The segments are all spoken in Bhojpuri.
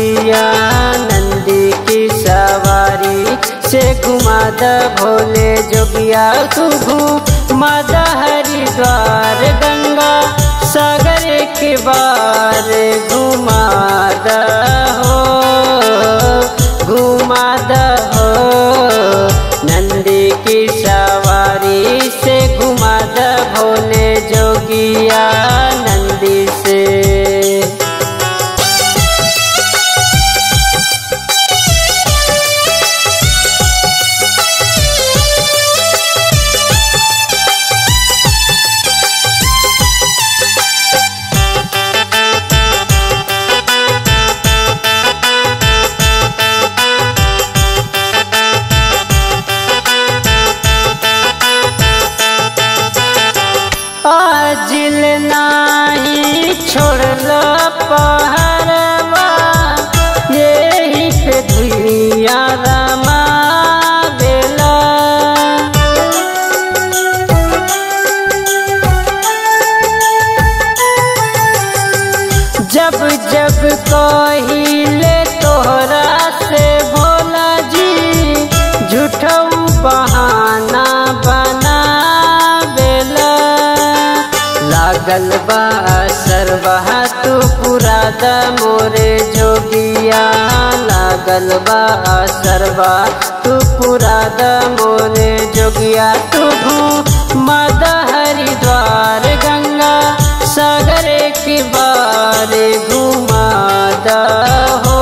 जोगिया नंदी की सवारी से घुमा द भोले जोगिया तू घुमा द हरिद्वार गंगा सागर के बार घुमा द हो घुमा द हो नंदी की सवारी से घुमा द भोले जोगिया नंदी से आजिल नाही छोड़ल पहरवा यही पे धुइया रमा बेला जब जब कहिले तोहरा से भोला जी झूठऊ बहाना बना बेला लागल बा सरवा तू पूरा द मोरे जोगिया लागल बा सरवा तू पूरा द मोरे जोगिया तू मद हरिद्वार गंगा सागर के बारे घुमा द हो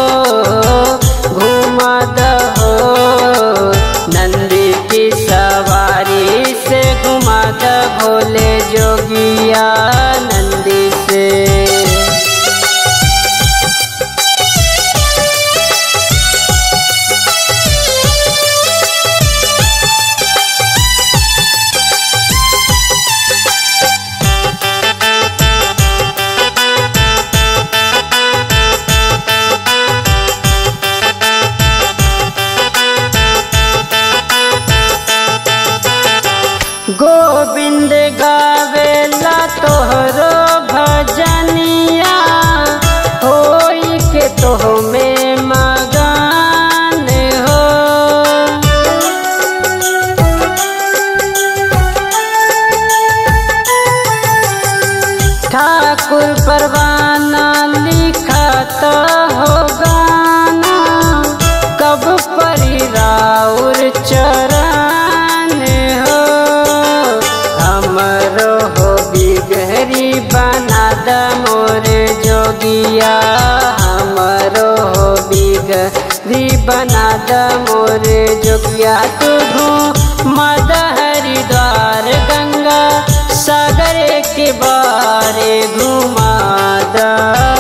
घुमा द हो नंदी की सवारी से घुमा द भोले जोगिया नंदी से गोविंद गावेला तोहरो भजनिया होई के तोह में मगन हो ठाकुर परवाना लिखत हो गाना कब परी राउर चरण हो हमरो हो बिगहरी बना द मोरे जोगिया हमरो हो बिगहरी बना द मोरे जोगिया तू मद हरिद्वार गंगा सागर के बारे घुमा द